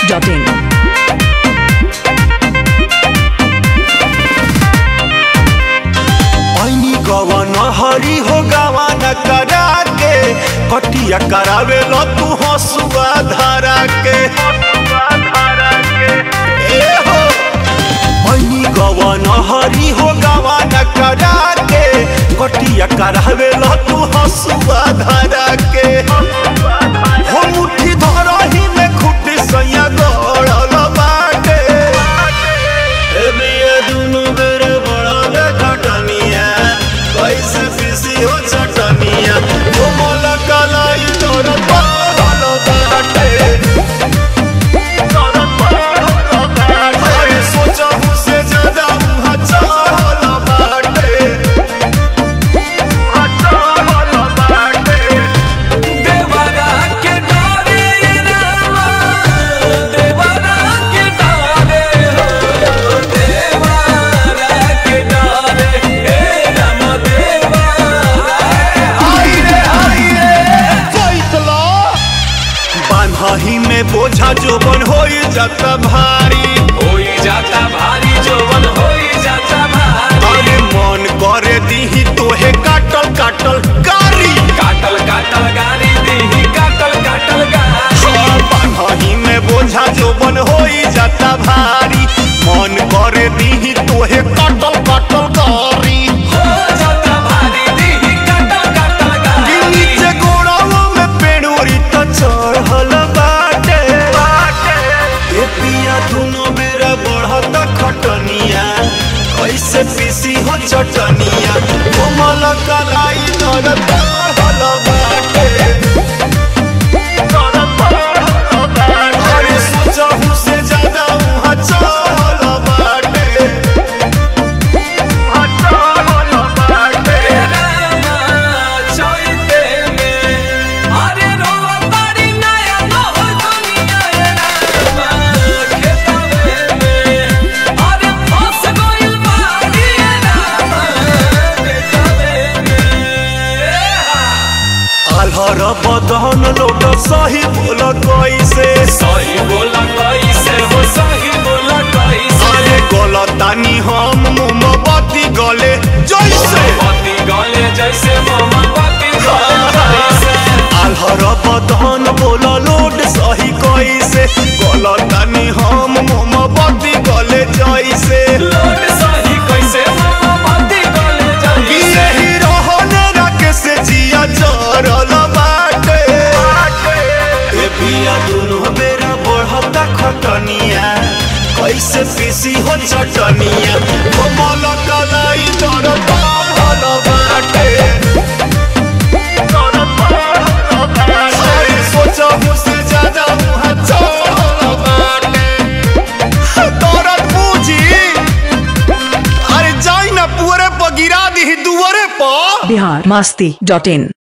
masti.in. ऐनी गवन हरी हो गवन करा के कटिया करावे लो तू हसुआ धारा के ए हो ऐनी गवन हरी हो गवन करा के कटिया करावे लो तू हसुआ धारा के हो मुट्ठी धरही में खुटी सैया गड़ल बाटे ए बिया दुनु बेर बड़ल खटनिया कैसे पीसी हो चटनिया कोमल कलाई तोर पागल बाटे अरे सोचहु से ज्यादा मुहा चढ़ल बाटे चढ़ल बाटे देवरा के डारे रामा देवरा के डारे हो देवरा के डारे हे राम देवरा बान्हही में बोझा जोबन होई जाता भारी होई जाता भारी जोवन होई जाता भारी अरे मन करे दीही तोहे काटल काटल कारी काटल काटल गारी देही काटल काटल गारी बान्हही में बोझा जोबन होई जाता भारी मन करे दीही तोहे काटल काटल कारी हो जाता भारी देही काटल काटल कि गारी नीचे गोड़ाओ में पेड़ोरी त चढ़ल बाटे ए पिया दुनो बेरा बढ़ता खटनिया कैसे पीसी हो चटनिया कोमल कलाई दर बढ़ल बाटे अरे सोचहु से ज्यादा उहाँ चढ़ल बाटे चढ़ल बाटे रामा चोइते में अरे रोवा तारी नया नहो दुनिया रामा खेतवे में अरे फंस गइल बाड़ी रामा खेतवे में आल्हर बदन लोट सही बोल कैसे सही बोला कैसे हो सही बोला कैसे अरे गलतानी हम मोमबत्ती गले जैसे मोमबत्ती गले जैसे मोमबत्ती गले जैसे आल्हर बदन बोल लोट सही कैसे गलतानी हम मोमबत्ती गले जैसे लोट सही कैसे मोमबत्ती गले कि जैसे यही रहने रखे से जिया जरल बाटे ए पिया दुनु बेरा बढ़ता खटनिया कैसे पीसी हो चटनिया कोमल कलाई दर बढ़ल बाटे अरे सोचहु से ज्यादा मुहा चढ़ल बाटे दर्द बुझी अरे जाई ना पुअरे पर गिरा दी दुअरे पर Bihar masti.in.